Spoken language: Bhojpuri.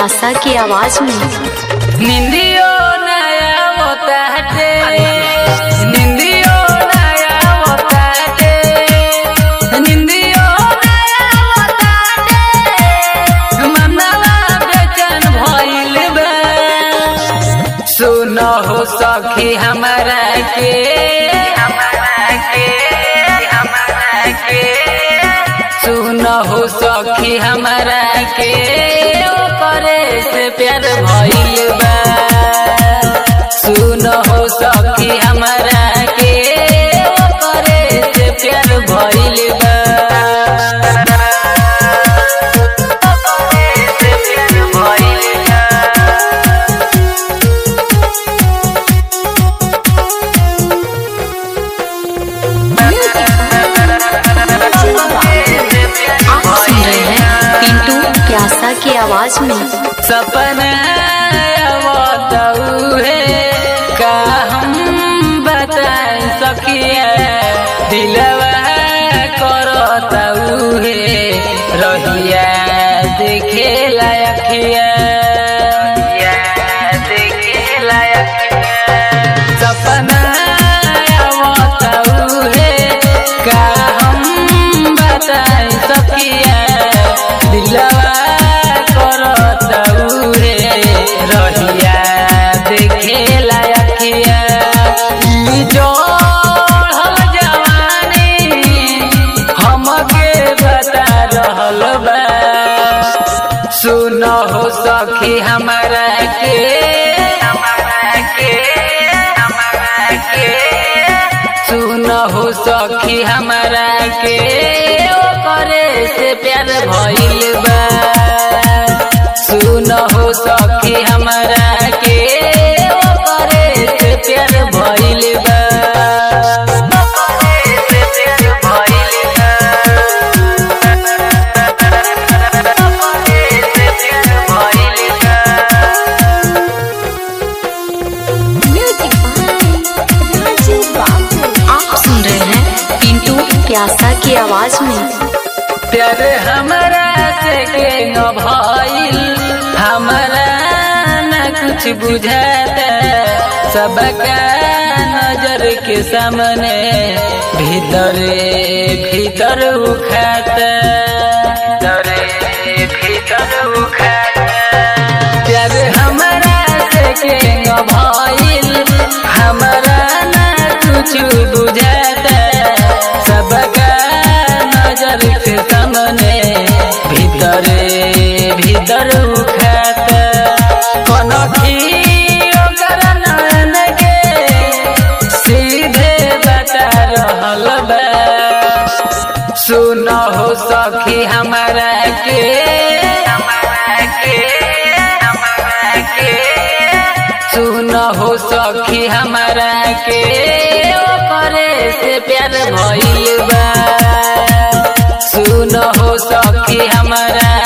प्यासा की आवाज में निंदियो नया होता है निंदियो नया होता है निंदियो नया होता है मनवा बेचैन भइल बा सुनो हो सखी हमारा के हमारा के हमारा के सुनो हो सखी हमारा के ओकरे से प्यार भइल बा सुनो हो सखी हमारा के ओकरे से प्यार भइल बा ओकरे से प्यार भइल बा आप सुन रहे हैं पिंटू प्यासा की आवाज में सपना बताऊ है का हम बता सकिए दिलवा करताऊ है रहिया देखे लायकिया देखे लायकिया सपना बताऊ है का हम बता सकिया दिलवा करताऊ रे रहिया देखे लायकिया ई जोड़ल जवानी हमके बता रहल बा सुनो हो सखी हमारा के हमारा के हमारा के सुनो हो सखी हमारा के ओकरे से प्यार भइल बा सुनो हो सखी हमारा के ओकरे से प्यार भइल बा ओकरे से प्यार भइल बा ओकरे से प्यार भइल बा आप सुन रहे हैं पिंटू प्यासा की आवाज में प्यार हमारा से के न भइल हमारा न कुछ बुझाता सबका नजर के सामने भीतरे भीतर उखाता भीतरे भीतर उखाता प्यार हमारा से के न भइल हमारा न कुछ बुझाता सबका नजर के सामने भीतरे भीतर उखाता कोनो ओकर नयन के सीधे बता रहल बा सुनो हो सखी हमारा के हमारा के हमारा के सुनो हो सखी हमारा के ओकरे से प्यार भइल बा सुनो हो सखी हमारा